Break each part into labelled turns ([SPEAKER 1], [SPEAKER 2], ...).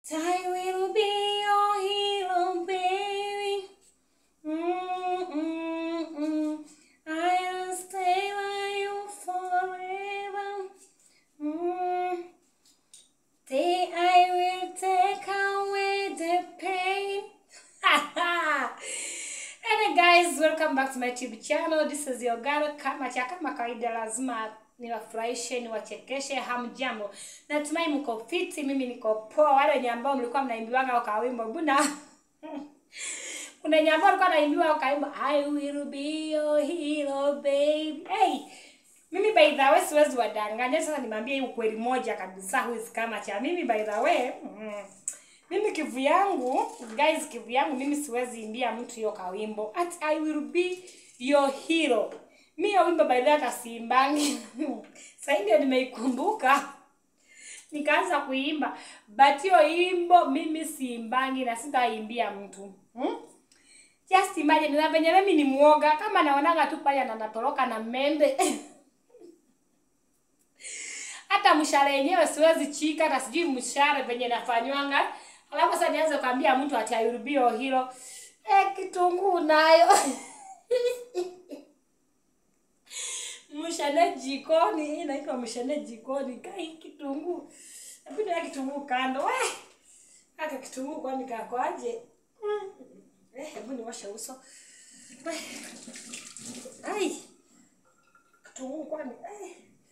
[SPEAKER 1] I will be your hero, baby. Mm, mm, mm. I'll stay by you forever. Mm. Day I will take away the pain. Hey guys, welcome back to my YouTube channel. This is your girl kama cha kama kawaida, lazima niwafurahishe, niwachekeshe. Hamjambo, natumai mko fiti, mimi niko poa. Wale wenye ambao mlikuwa mnaimbiwaga kwa wimbo buna kuna wenye ambao walikuwa naimbiwa kwa wimbo I will be your hero baby. Hey, mimi by the way siwezi wadanganya. Sasa nimwambie hii ukweli moja kabisa, huwezi kama cha mimi by the way mm, mimi kivu yangu guys, kivu yangu mimi siwezi imbia mtu hiyo kawimbo at I will be your hero. Mi hiyo wimbo by the way hata siimbangi sasa ndio nimeikumbuka nikaanza kuimba, but hiyo wimbo mimi siimbangi na sitaimbia mtu hmm? Just imagine na venye mimi ni muoga, kama naonaga tu pale na natoroka na mende hata mshale yenyewe siwezi chika, hata sijui mshale venye nafanywanga. Alafu sasa nianze kuambia mtu ati I will be your hero. Eh, kitunguu nayo mshale jikoni, hii inaitwa mshale jikoni. Kai kitunguu, hebu niweke kitunguu kando. We hata kitunguu kwani kakwaje? Mm. Eh, hebu niwashe uso. We. Ai, kitunguu kwani eh.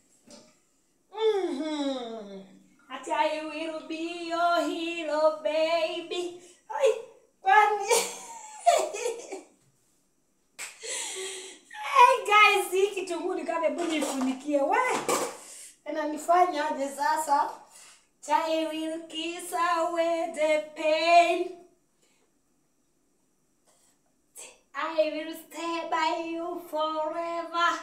[SPEAKER 1] Mhm. Ati I will be your hero baby. Ai, kwani Hey guys, hii kitunguu ni kama hebu nifunikie we. Inanifanya aje sasa? I will kiss away the pain. I will stay by you forever.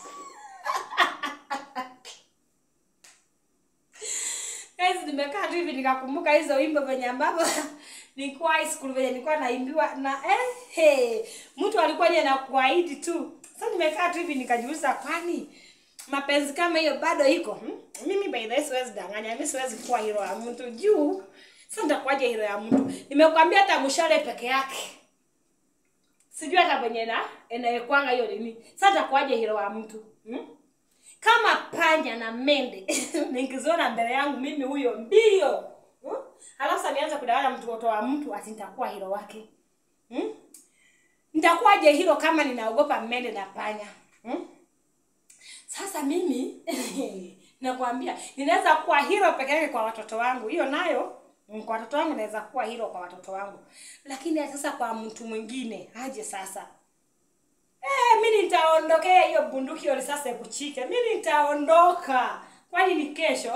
[SPEAKER 1] Guys, nimekaa tu hivi nikakumbuka hizo wimbo venye ambavyo nilikuwa high school venye nilikuwa naimbiwa na eh, hey, mtu alikuwa ni anakuahidi tu. Sasa nimekaa tu hivi nikajiuliza, kwani mapenzi kama hiyo bado iko hmm? Mimi by the way siwezi danganya, mimi siwezi kuwa hero ya mtu juu. Sasa nitakuwaje hero ya mtu? Nimekwambia hata mshale peke yake sijui hata venye na inayekwanga hiyo nini. Sasa nitakuwaje hero ya mtu hmm? kama panya na mende nikiziona mbele yangu mimi huyo mbio hmm? alafu sasa nianze kudanganya mtoto wa mtu ati nitakuwa hero wake hmm? nitakuwaje hero kama ninaogopa mende na panya hmm? sasa mimi nakwambia ninaweza kuwa hero peke yake kwa watoto wangu hiyo nayo mm, kwa watoto wangu naweza kuwa hero kwa watoto wangu lakini sasa kwa mtu mwingine aje sasa Eh, mi nitaondokea hiyo bunduki hiyo risasi kuchike. Mi nitaondoka. Kwani ni kesho?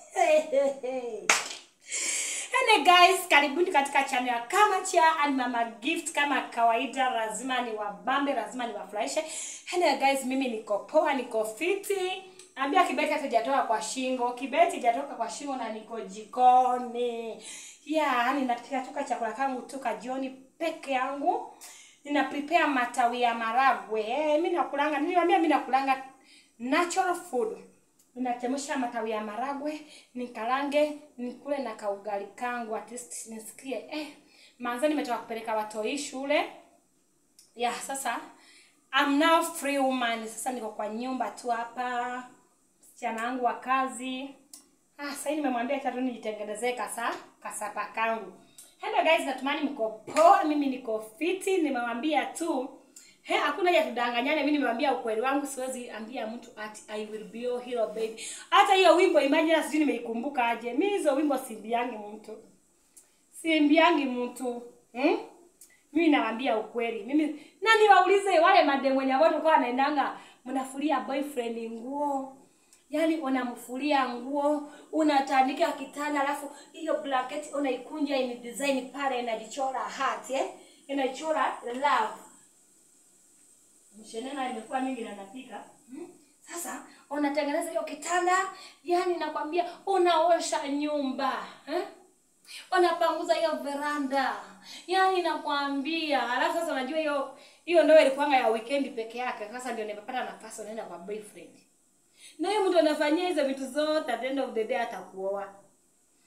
[SPEAKER 1] Ene guys, karibuni katika channel ya Kama Cha and Mama Gift. Kama kawaida, lazima ni wabambe, lazima ni wafurahishe. Ene guys, mimi niko poa, niko fiti. Ambia kibeti hata hajatoka kwa shingo. Kibeti hajatoka kwa shingo na niko jikoni. Yeah, ninapika chakula kangu tu jioni peke yangu nina prepare matawi ya maragwe eh, mimi nakulanga niliwaambia mimi nakulanga natural food ninachemsha matawi ya maragwe nikalange nikule na kaugali kangu at least nisikie eh manza nimetoka kupeleka watoi shule ya sasa I'm now free woman sasa niko kwa nyumba tu hapa msichana wangu wa kazi ah sasa nimemwambia tatu nijitengenezee kasa kasapa kangu Hello guys, natumani mko poa, mimi niko fiti, nimewambia tu He, hakuna ya tudanganyane, mimi nimewambia ukweli wangu, siwezi ambia mtu ati I will be your hero baby. Hata hiyo wimbo imagine sijui nimeikumbuka aje. Mimi hizo wimbo simbiangi mtu. Simbiangi mtu. Hmm? Mimi nawaambia ukweli. Mimi na niwaulize wale madem wenye watu kwa wanaendanga mnafulia boyfriend nguo Yaani unamfulia nguo, unatandika kitanda, alafu hiyo blanketi unaikunja ini design pale inajichora heart eh? Inachora love. Mshenena imekuwa mingi na napika. Hmm? Sasa unatengeneza hiyo kitanda, yani nakwambia unaosha nyumba, eh? Unapanguza hiyo veranda. Yaani nakwambia, alafu sasa unajua hiyo hiyo ndio ilikuwa ya weekend peke yake. Sasa ndio nimepata nafasi unaenda kwa boyfriend na hiyo mtu anafanyia hizo vitu zote, at the end of the day atakuoa.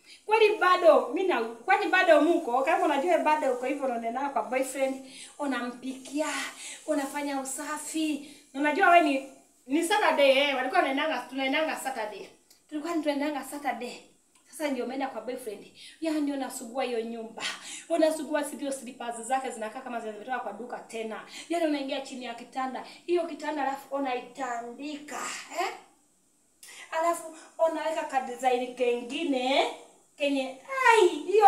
[SPEAKER 1] kwani bado mi na kwani bado muko kama unajua bado uko hivyo unaonana kwa boyfriend unampikia unafanya usafi unajua we ni ni saturday eh walikuwa wanaendanga tunaendanga saturday tulikuwa tunaendanga saturday sasa ndio umeenda kwa boyfriend yani unasugua hiyo nyumba unasugua sivyo slippers zake zinakaa kama zimetoka kwa duka tena yani unaingia chini ya kitanda hiyo kitanda alafu unaitandika eh alafu unaweka ka design kengine kenye ai hiyo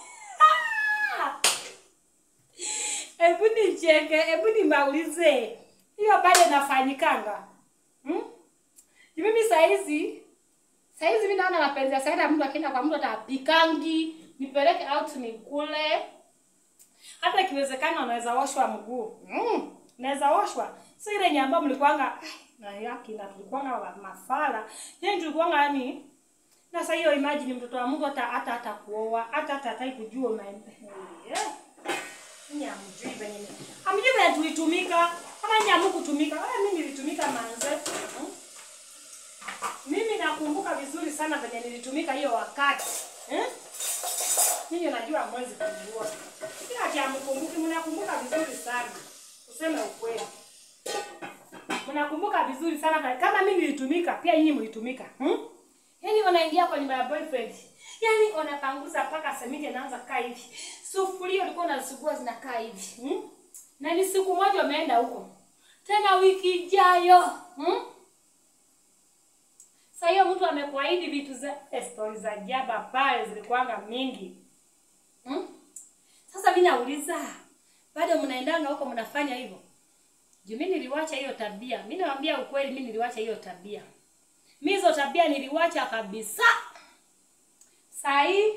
[SPEAKER 1] hebu nicheke hebu nimaulize hiyo bado inafanyikanga hmm? Ju mimi saizi saizi mi naona mapenzi ya saida mtu akienda kwa mtu atapikangi nipeleke out nikule hata ikiwezekana unaweza oshwa mguu mm, naweza oshwa si ile yenye ambayo mlikuanga ai, na yaki na tulikuanga wa- mafala yani tulikuanga yani na sasa hiyo imagine mtoto wa Mungu hata hata hata kuoa hata hata hataki kujua unaenda eh Nyinyi hamjui venye ni- hamjui venye tulitumika kama nyinyi hamkutumika wala mimi nilitumika manze hmm? mimi nakumbuka vizuri sana venye nilitumika hiyo wakati eh? Ninyi najua mwezi kujua. Kila ati hamkumbuki, mnakumbuka vizuri sana. Useme ukweli. Mnakumbuka vizuri sana kama mimi nilitumika, pia nyinyi mlitumika. Hmm? Yaani unaingia kwa nyumba ya boyfriend. Yaani unapanguza mpaka semiti inaanza kaa hivi. Sufuria ulikuwa unasugua zinakaa hivi. Hmm? Na ni siku moja umeenda huko. Tena wiki ijayo. Hmm? Sasa hiyo mtu amekuahidi vitu za eh, stori za jaba pale zilikuwanga mingi. Hmm? Sasa mimi nauliza, bado mnaendanga huko mnafanya hivyo? Juu mimi niliwacha hiyo tabia. Mimi nawaambia ukweli, mimi niliwacha hiyo tabia. Mimi hizo tabia niliwacha kabisa. Saa hii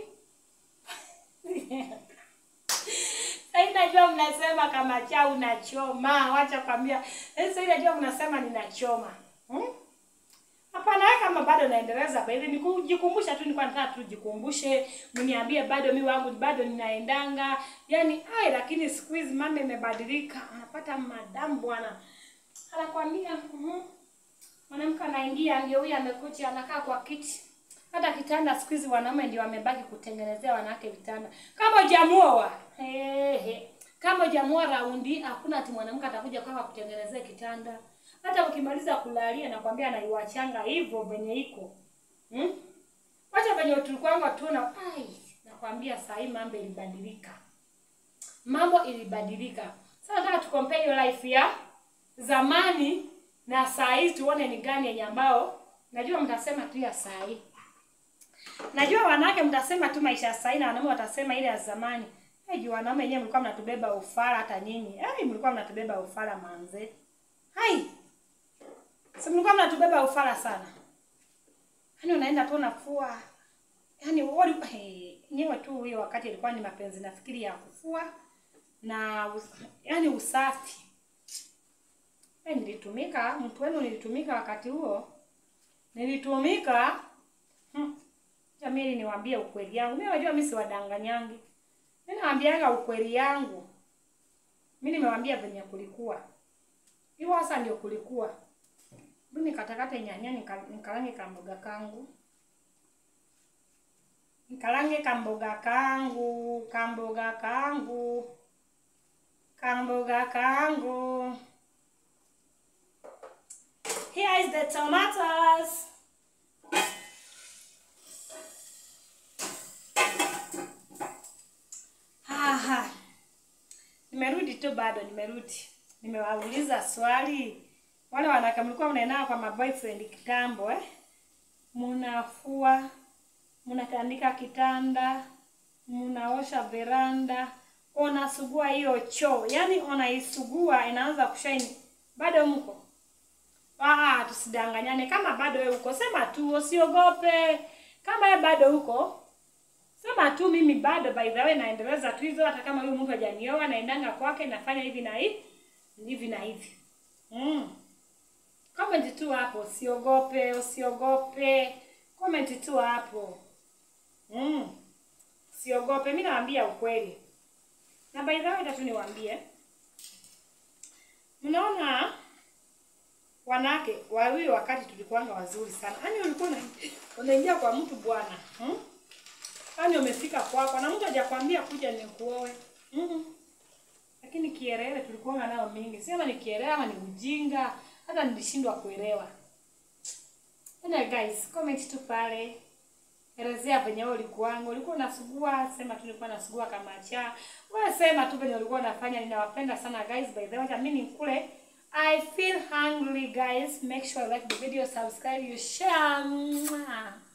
[SPEAKER 1] Sasa najua mnasema kama cha unachoma, wacha kwambia. Sasa najua mnasema ninachoma. Hmm? Hapana, wewe kama bado naendeleza kwa hivi ni kujikumbusha tu, nilikuwa nataka tu jikumbushe, mniambie bado mi wangu bado ninaendanga. Yaani ai, lakini siku hizi mambo imebadilika. Anapata madamu bwana. Anakwambia mhm. Mwanamke anaingia ndio huyu amekuja anakaa kwa kiti. Hata kitanda siku hizi wanaume ndio wamebaki kutengenezea wanawake vitanda. Kama hujamuoa, ehe. Kama hujamuoa raundi, hakuna ati mwanamke atakuja kwako kutengenezea kitanda. Hata ukimaliza kulalia nakwambia anaiwachanga hivyo venye iko. Hmm? Wacha venye tulikuwanga tu na ai, nakwambia saa hii mambo ilibadilika. Mambo ilibadilika. Sasa nataka tucompare hiyo life ya zamani na saa hii tuone ni gani yenye ambao najua mtasema tu ya saa hii. Najua wanawake mtasema tu maisha ya saa hii na wanaume watasema ile ya zamani. Hey, juu wanaume wenyewe mlikuwa mnatubeba ufara hata nyinyi. Hey, mlikuwa mnatubeba ufara manze. Hai. Si mlikuwa mnatubeba ufara sana. Yaani unaenda tu unafua. Yaani wali hey, nyewe tu hiyo wakati ilikuwa ni mapenzi nafikiri ya kufua na us, yaani usafi. Hey, nilitumika, mtu wenu nilitumika wakati huo. Nilitumika. Hmm. Jamii niwaambie ukweli yangu. Mimi wajua mimi siwadanganyangi. Mimi nawaambiaga ukweli yangu. Mimi nimewaambia venye kulikuwa. Hiyo sasa ndio kulikuwa. Mimi nikatakata nyanya nika, nikalange kamboga kangu. Nikalange kamboga kangu, kamboga kangu. Kamboga kangu. Here is the tomatoes. Aha. Nimerudi tu bado nimerudi. Nimewauliza swali. Wale wanawake mlikuwa mnaenaa kwa maboyfriend kitambo eh? Mnafua, mnatandika kitanda, mnaosha veranda, unasugua hiyo choo. Yaani unaisugua inaanza kushaini. Bado mko? Ah, tusidanganyane. Kama bado wewe uko, sema tu, usiogope. Kama wewe bado uko, sema tu mimi bado by the way naendeleza tu hizo hata kama huyu mtu hajanioa naendanga kwake nafanya hivi na hivi hivi na hivi. Mm. Comment tu hapo, usiogope, usiogope. Comment tu hapo. Mm. Usiogope, mimi nawaambia ukweli. Na by the way tatu niwaambie. Mnaona wanawake wawili wakati tulikuwanga wazuri sana. Yaani ulikuwa una- unaingia kwa mtu bwana. Hmm? Kwani umefika kwako na mtu hajakwambia kuja nikuoe. Mm Lakini kielele tulikuwa nao mingi. Sema ni kielele ama ni ujinga, hata nilishindwa kuelewa. Ena guys, comment tu pale. Elezea venye wewe ulikuwangu. Ulikuwa unasugua, sema tu nilikuwa nasugua kama cha. Wewe sema tu venye ulikuwa unafanya. Ninawapenda sana guys. By the way, mimi nikule. I feel hungry guys. Make sure you like the video, subscribe, you share. Mwah.